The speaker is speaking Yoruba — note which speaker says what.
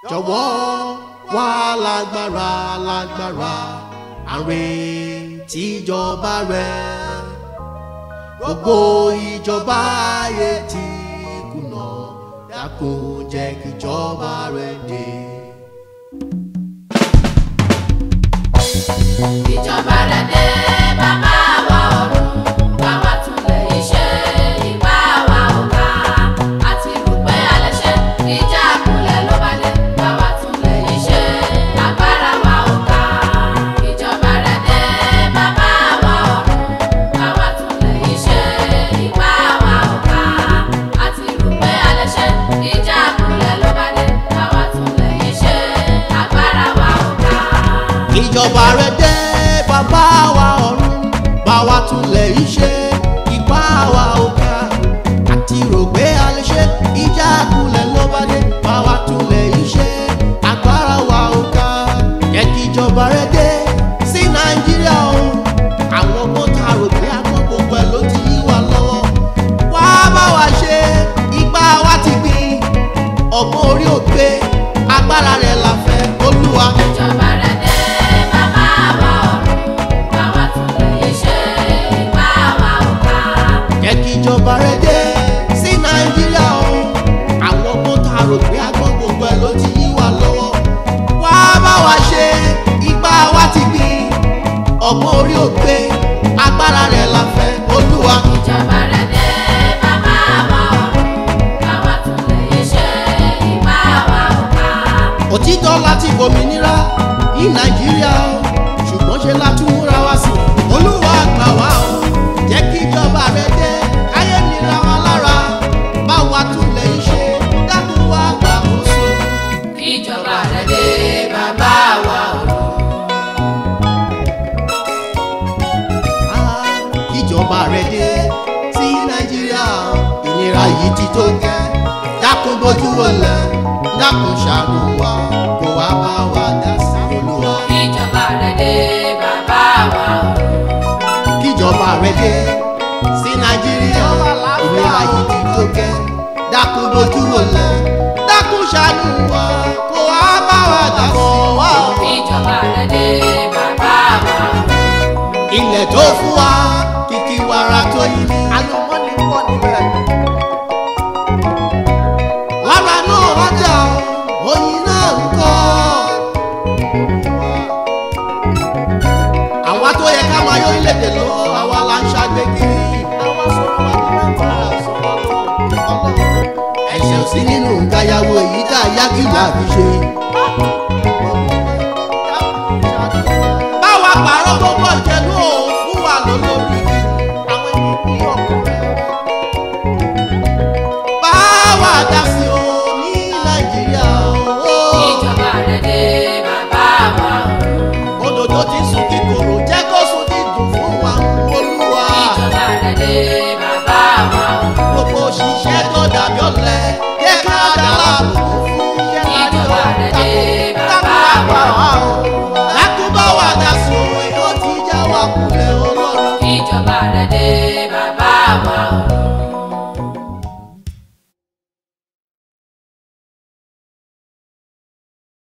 Speaker 1: jọ̀wọ́ wá lágbára lágbára àrùn tíjọba rẹ gbogbo ìjọba ayé ti kùnà dákun jẹ́ kíjọba rẹ dé.
Speaker 2: ìjọba rẹ̀ dé bàbá wa ọ̀run báwa tún lè ṣe ipá wa ò ká àti rò pé a lè ṣe ìjà kulẹ̀ ló bá dé báwa tún lè ṣe agbára wa ò ká ìjọba rẹ̀ dé bàbá wa ọ̀run báwa tún lè ṣe ipá wa ò ká àti rò pé a lè ṣe ìjà kulẹ̀ ló bá dé báwa tún lè ṣe agbára wa ò ká.
Speaker 1: ìjọba rẹ dé bàbá wa ọ̀run bá wa tún lè ṣe ipá wa ò ká àti rò pé a lè ṣe ìjà kulẹ̀ ló bá dé bá wa tún lè ṣe agbára wa ò ká jẹ́ kí ìjọba rẹ dé sí nàìjíríà o àwọn ọmọ ta rò pé àwọn gbogbo ẹ̀ ló ti yí wa lọ́wọ́ wá bá wa ṣe ipá wa ti gbìn ọgbọ́n orí òpè agbára rẹ̀ la fẹ́ olúwa.
Speaker 2: ìjọba rẹ̀ dé bàbá wa ọ̀run báwa tún lè ṣe ipá wa ò ká.
Speaker 1: jẹ́ kí ìjọba rẹ dé sí nàìjíríà o àwọn ọmọ ta rò pé agbọ́n gbogbo ẹ̀ ló ti yí wa lọ́wọ́ wá bá wa ṣe ipá wa ti gbìn ọgbọ́n orí òpè agbára rẹ̀ la fẹ́ olúwa.
Speaker 2: ìjọba rẹ̀ dé bàbá wa ọ̀run báwa tún lè ṣe ipá wa ò ká.
Speaker 1: òtítọ́ láti gbòmìnira ní nàìjíríà o ṣùgbọ́n ṣe la tún múra wá sí i olúwa gbà wá o jẹ́ kí ìjọba rẹ dé káyé nira wa lára bá wa tún lè ṣe dákun wá gbàkóso.
Speaker 2: ìjọba rẹ̀ dé bàbá wa ọ̀run.
Speaker 1: ìjọba rẹ dé sí nàìjíríà ìnira yìí ti tó gẹ́ dákun bójú wọlé dákun ṣàánú wa kó wá bá wa dá sí olúwa.
Speaker 2: ìjọba rẹ̀ dé bàbá wa ọ̀run.
Speaker 1: kíjọba rẹ dé sí nàìjíríà ìnira yìí ti tó gẹ́ dákun bójú wọlé dákun ṣàánú wa kó wá bá wa dá sí wa.
Speaker 2: ìjọba rẹ̀ dé bàbá wa ọ̀run.
Speaker 1: ilẹ̀ tó fún wa kìkì wàrà tó yí ni. àlùmọ́nì pọ̀ níbẹ̀. wàrà náà wájà oyin náà ń kọ́. àwa tó yẹ ká máa yọ orílẹ̀-èdè lọ́wọ́ àwa la ń ṣàgbé kiri. àwa sọ̀rọ̀ wá ní nàìjíríà sọ̀rọ̀ lọ́wọ́. ẹ̀ṣẹ̀ ò sí nínú nǹkan yàwó èyí tá a yá kí làá fi ṣe.